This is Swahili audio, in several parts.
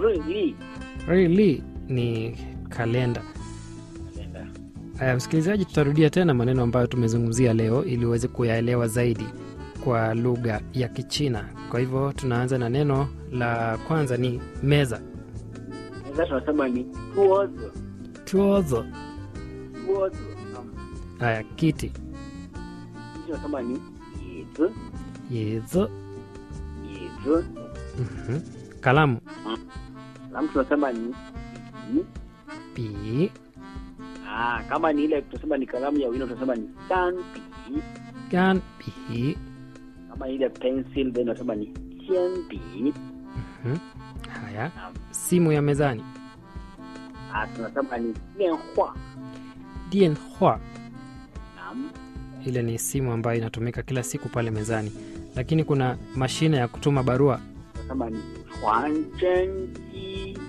日历 Really ni kalenda. kalenda Aya, msikilizaji, tutarudia tena maneno ambayo tumezungumzia leo ili uweze kuyaelewa zaidi kwa lugha ya Kichina. Kwa hivyo tunaanza na neno la kwanza ni meza, sasa tunasema ni 桌子 tuozo. 桌子naam Aya, kiti, Sisi tunasema ni 椅子 yezo. 椅子 Mhm. Kalamu, alafu tunasema ni ni pi, ah, kama ni ile tunasema ni kalamu ya wino tunasema ni 钢笔 gan, pi. kama ni ile pencil then tunasema ni 铅笔 Mhm. Haya, Naam. simu ya mezani, ah, tunasema ni 电话 dianhua. naam Ile ni simu ambayo inatumika kila siku pale mezani, lakini kuna mashine ya kutuma barua tunasema ni 传真机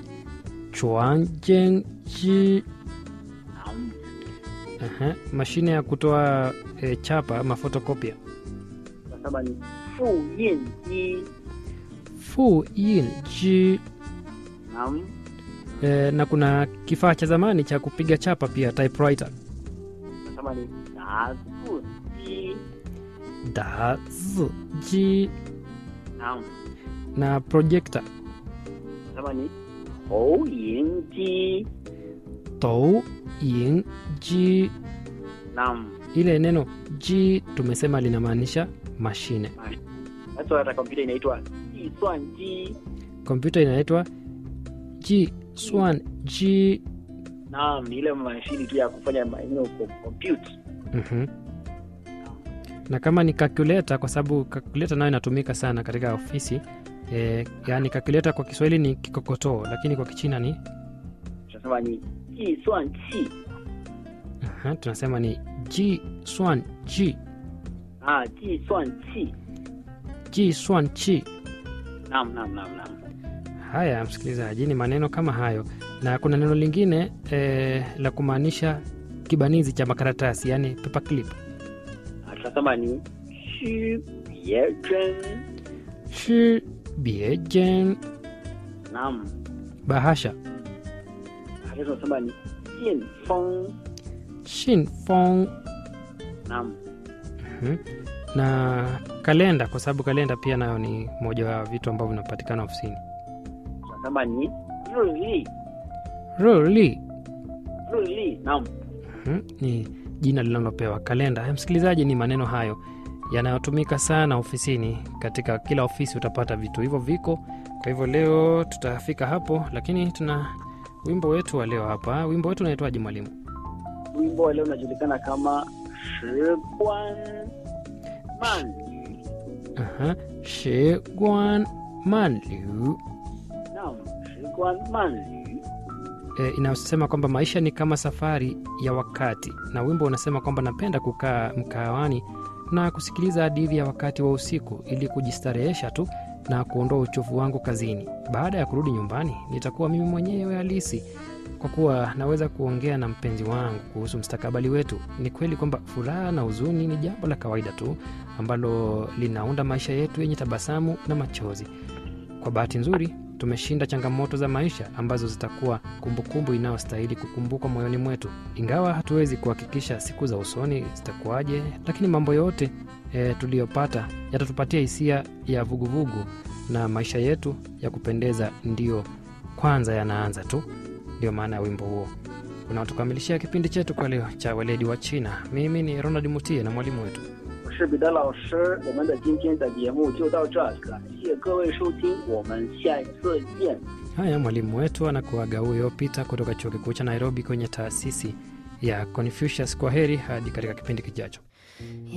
chuanjenji. naam Aha, mashine ya kutoa e, chapa mafotokopia tunasema ni 复印机 fu ji naam e, na kuna kifaa cha zamani cha kupiga chapa pia typewriter tunasema ni 打字机 da ji naam na projector tunasema ni 投影机 tou yin ji naam ile neno ji tumesema linamaanisha mashine sasa hata kompyuta inaitwa 计算机 kompyuta inaitwa ji swan ji naam ni ile mashini tu ya kufanya maneno kompyuta Mhm. na kama ni calculator kwa sababu calculator nayo inatumika sana katika ofisi e, yaani calculator kwa kiswahili ni kikokotoo lakini kwa kichina ni tunasema ni 计算器 aha, tunasema ni ji swan ji ah 计算器 ji swan chi naam naam naam naam haya msikilizaji ni maneno kama hayo na kuna neno lingine e, la kumaanisha kibanizi cha makaratasi yaani paperclip Ah, tunasema ni 区别针 shi biejen naam bahasha hata tunasema ni 信封 shinfong naam Mhm. na kalenda kwa sababu kalenda pia nayo ni moja wa vitu ambavyo vinapatikana ofisini tunasema ni 日历 ruli 日历 naam mhm, ni jina linalopewa kalenda Haya, msikilizaji ni maneno hayo yanayotumika sana ofisini katika kila ofisi utapata vitu hivyo viko kwa hivyo leo tutafika hapo lakini tuna wimbo wetu wa leo hapa wimbo wetu unaitwaje mwalimu wimbo wa leo unajulikana kama 时光慢旅 Aha, shiguan manliu naam 时光慢旅 e, inayosema kwamba maisha ni kama safari ya wakati na wimbo unasema kwamba napenda kukaa mkahawani na kusikiliza hadithi ya wakati wa usiku ili kujistarehesha tu na kuondoa uchovu wangu kazini baada ya kurudi nyumbani nitakuwa mimi mwenyewe halisi kwa kuwa naweza kuongea na mpenzi wangu kuhusu mstakabali wetu ni kweli kwamba furaha na huzuni ni jambo la kawaida tu ambalo linaunda maisha yetu yenye tabasamu na machozi kwa bahati nzuri tumeshinda changamoto za maisha ambazo zitakuwa kumbukumbu inayostahili kukumbukwa moyoni mwetu ingawa hatuwezi kuhakikisha siku za usoni zitakuwaje lakini mambo yote e, tuliyopata yatatupatia hisia ya vuguvugu na maisha yetu ya kupendeza ndiyo kwanza yanaanza tu ndio maana ya wimbo huo unaotukamilishia kipindi chetu kwa leo cha weledi wa china mimi ni ronald mutie na mwalimu wetu 我是彼得老师，我们的今天的节目就到这，感谢各位收听，我们下一次见。 haya mwalimu wetu anakuaga huyo pita kutoka chuo kikuu cha nairobi kwenye taasisi ya confucius kwa heri hadi katika kipindi kijacho